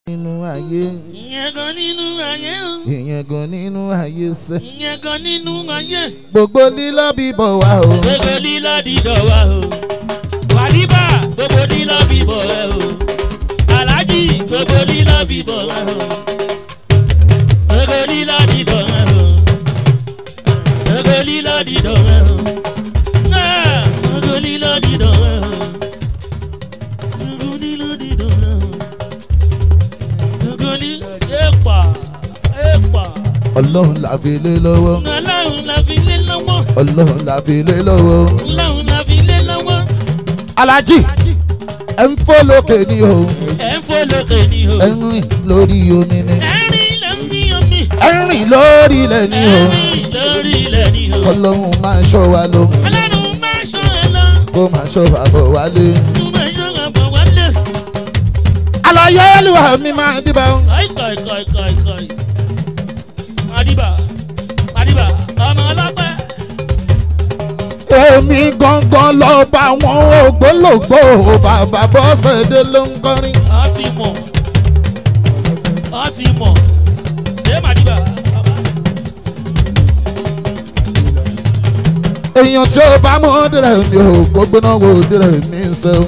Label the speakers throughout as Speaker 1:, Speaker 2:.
Speaker 1: nínú ayé
Speaker 2: ìyẹn gan nínú ayé o
Speaker 1: ìyẹn gan nínú ayé sẹ́
Speaker 2: ìyẹn gan nínú ayé
Speaker 1: gbogbo lílọ bíbọ̀ wá o
Speaker 2: gbogbo lílọ dídọ̀ wa o wàlíbà gbogbo lílọ bíbọ̀ ẹ o alájì gbogbo lílọ bíbọ̀ ẹ o gbogbo lílọ dídọ̀ ẹ o gbogbo lílọ dídọ̀ ẹ o Ah, gbogbo lílọ dídọ̀ ẹ o gbogbo lílọ dídọ̀ ẹ o gbogbo lílọ ẹ̀pà ẹ̀pà
Speaker 1: ọlọ́run la fi lé lọ́wọ́
Speaker 2: ọlọ́run la fi lé lọ́wọ́
Speaker 1: ọlọ́run la fi lé lọ́wọ́.
Speaker 2: ọlọ́run la fi lé lọ́wọ́
Speaker 1: alájì ẹ ń fọ́ lókè ní o
Speaker 2: ẹ̀ ń fò lókè ní o.
Speaker 1: ẹ ń rìn lórí omi ni
Speaker 2: ẹ̀rín ló ń bí omi.
Speaker 1: ẹ ń rìn lórí ilẹ̀ ní o
Speaker 2: ẹ̀rín lórí ilẹ̀ ní o.
Speaker 1: ọlọ́run máa ń ṣọ́ wa ló
Speaker 2: ọlọ́run máa ṣọ́ ẹ lọ.
Speaker 1: kó máa ṣọ́ bàbọ̀ wálé.
Speaker 2: mo máa ṣọ́ àbọ̀ wálé.
Speaker 1: àlàyé olúwa mi máa dìbò.
Speaker 2: kọ́ì kọ́ì kọ́ì kọ́ì kọ́ì. madiba madiba ọmọ ọlọ́pẹ́.
Speaker 1: èmi gangan lọ bá wọn ògbólógbò bàbá bọ́sẹ̀dé ló ń kọrin.
Speaker 2: ọ ti mọ̀ ọ ti mọ̀ ṣé madiba.
Speaker 1: èèyàn tí ó bá mọ́ dìrẹ̀ mi ò gbogbo náà wò dìrẹ̀ mi ń sẹ́ o.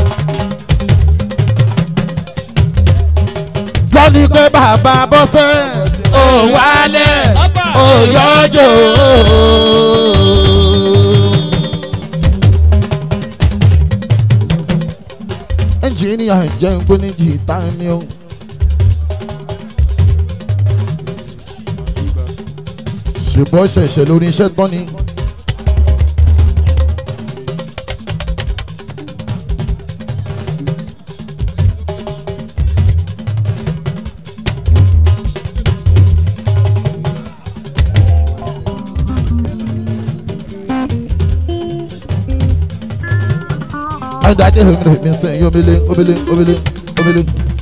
Speaker 1: lọ́ni pé bàbá bọ́sẹ̀ ò wálẹ̀ ò yọjọ́. ẹnjìníà jẹ́ ń gbóní jìtá mi o. ṣùgbọ́n ṣẹ̀ṣẹ̀ lórí iṣẹ́ tán ni. Adade homire mi sẹ́yìn omele omele omele omele.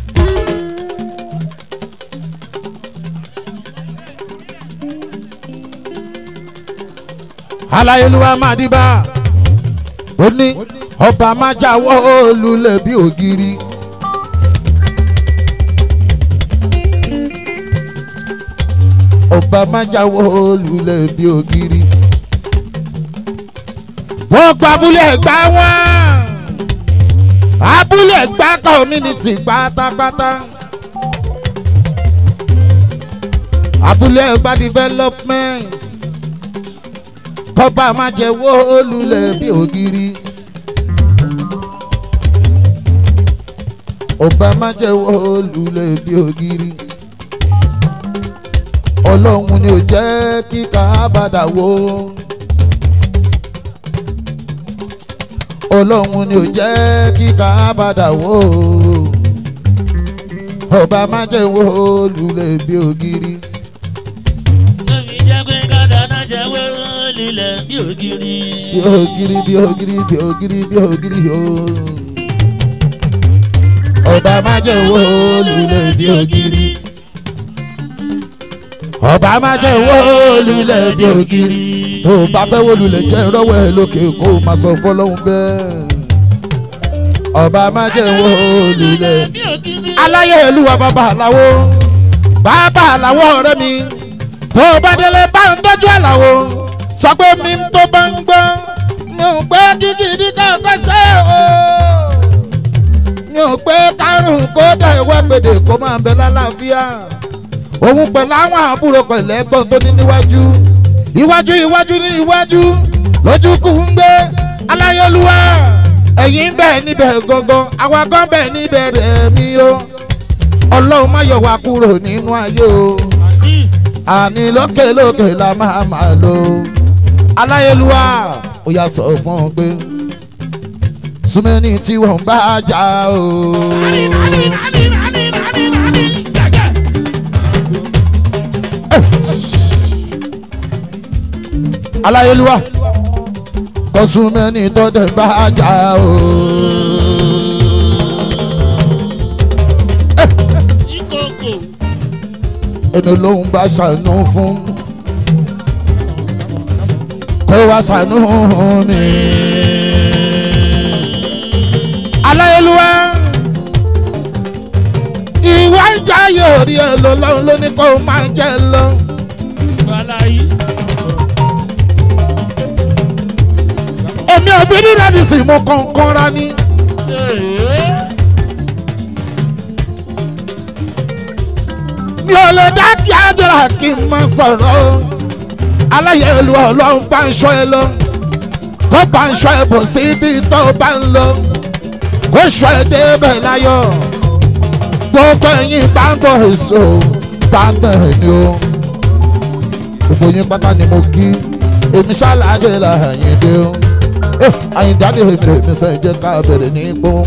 Speaker 1: Aláyélúwà máa dìbà. Ó ní ọba máa jáwọ́ olùlẹ̀ bí ògiri. Ọba máa jáwọ́ olùlẹ̀ bí ògiri. Wọ́n gba abúlé ẹ̀gbá wọn abúlé ẹ̀gbá community pátápátá abúlé ẹ̀gbá development kọ́ba má jẹ́ wó olùlẹ̀ bí ògiri ọba má jẹ́ wó olùlẹ̀ bí ògiri ọlọ́run ni ò jẹ́ kí kábàdà wó. ọlọ́run ni ò jẹ́ kí kábàdà wó ọba má jẹ́ wó lulẹ̀ bí ògiri.
Speaker 2: Tóbi jẹ́ pé kọ́dà náà jẹ́ wó lílẹ̀ bí ògiri.
Speaker 1: bí ògiri bí ògiri bí ògiri bí ògiri o. ọba má jẹ́ wó lulẹ̀ bí ògiri. ọba má jẹ́ wó lulẹ̀ bí ògiri tó o bá fẹ́ wó lulẹ̀ jẹ́ rọ́wọ́ ẹ lókè kó o máa sọ fọlọ́hún bẹ́ẹ̀. ọba má jẹ́ wó lulẹ̀.
Speaker 2: Bí ògiri.
Speaker 1: aláyé olúwa bàbá àlàwo bàbá àlàwo ọ̀rẹ́ mi tó o bá délé bá ń tọ́jú àlàwo sọ pé mi tó bá ń gbọ́ mi ò pé kíkì ní kankan ṣe o mi ò pé kárùn kó dà ìwà gbèdè kó máa bẹ lálàáfíà òun pẹ̀lú àwọn àbúrò pẹ̀lú ẹ̀gbọ́n tó ní níwájú iwájú iwájú ní iwájú lójú kù ń gbé aláyé olúwa ẹ̀yìn bẹ́ẹ̀ níbẹ̀ gangan àwa gan bẹ́ẹ̀ níbẹ̀ rẹ̀ mí o ọlọ́run má yọ wá kúrò nínú ayé o àní lókè lókè la máa máa lò aláyélúwà ó yà sọ fún un pé súnmẹ́ni tí wọ́n bá jà o. aláyélúwà kọ súnmẹ́ni tó dẹ̀ bá jà o.
Speaker 2: Ìkòkò.
Speaker 1: ẹni lóhun bá ṣàánú fún kó wá ṣàánú mi. aláyélúwà ìwà ìjà yóò rí ẹ lọ lọ́run ló ní kó o máa jẹ lọ.
Speaker 2: Wàláyé.
Speaker 1: èmi ò bí rírẹ́ ní sì mo kàn kọ́ra ní. mi ò lè dá kí ájọra kí n máa sọ̀rọ̀ aláyẹ̀ olú ọlọ́run bá ń ṣọ́ ẹ lọ kó bá ń ṣọ́ ẹ bò síbi tó bá ń lọ kó ṣọ́ ẹ débẹ̀ láyọ̀ gbogbo ẹ̀yin bá ń bọ̀ èso bá ń bẹ̀ ni o gbogbo yín pátá ni mo kí èmi ṣáláàjẹ là àyìndé o àyìndáde èmi rè mi sẹ́yìn jẹ́ ká bẹ̀rẹ̀ ní gbóhùn.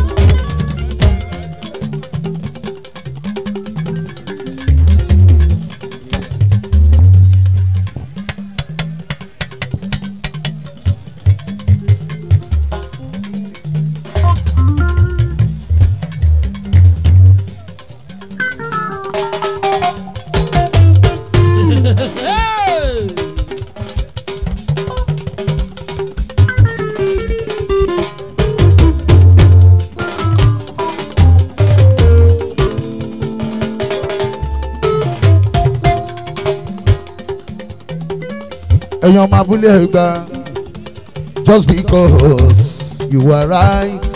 Speaker 1: ẹ̀yin ọmọ abúlé ẹ̀gbá just because you are right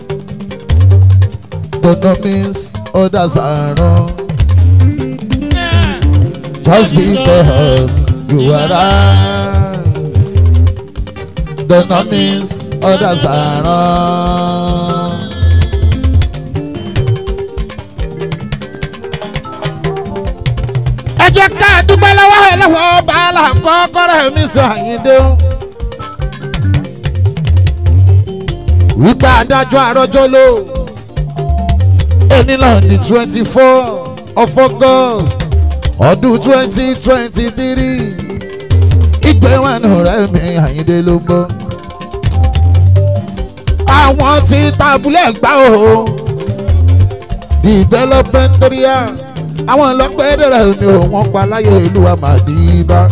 Speaker 1: don't know means others are wrong just because you are right don't know means others are wrong. ẹ jẹ́ ká dúpẹ́ lọ́wọ́ ẹ lọ́wọ́ bàálà kọ́kọ́rọ́ mi sọ àyíndé o. wípé adájọ́ àrọ́jọ́ ló ẹni náà ní twenty four of august ọdún twenty twenty three ìgbéwọ̀n rẹ̀ mi àyíndé ló ń bọ̀. àwọn tí tabulẹ̀ gbá o development area àwọn ọlọ́pẹ́ẹ́dẹ́rẹ́ ni ò wọ́n pa láyé ìlú àmàdìbá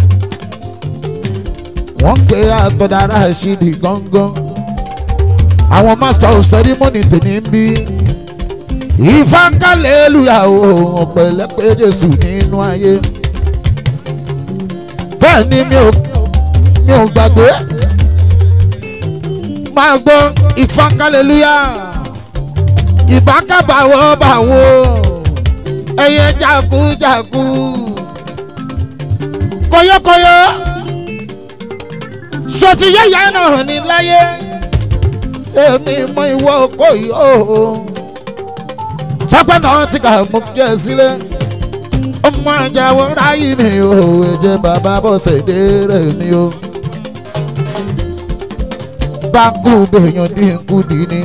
Speaker 1: wọ́n pe àtọ̀dára ṣídì gángan àwọn master of ceremony tèmi ń bí ìfáǹkálẹ̀ èlùyàwó ọ̀pẹ̀lẹ́pẹ̀ jésù nínú ayé bẹ́ẹ̀ ni mi ò mi ò gbàgbé máa gbọ́ ìfáǹkálẹ̀ èlùyà ìbákàbàwọ̀ bàwọ̀ ẹyẹ jagunjagu kọyọkọyọ sọtí yẹyẹ náà ní láyé èmi mọ ìwọ kò yọ tọpẹ náà ti kà mú kí ẹ sílẹ̀ ọmọ àjàwọ ráyè mi ò ẹjẹ bàbá bọ́sẹ̀ dé rẹ̀ mi o báńkù bèèyàn dínkù dín ní.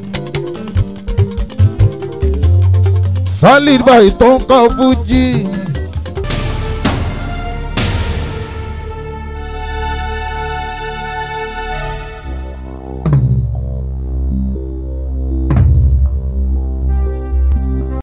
Speaker 1: solid boy tó ń kọ́ fújì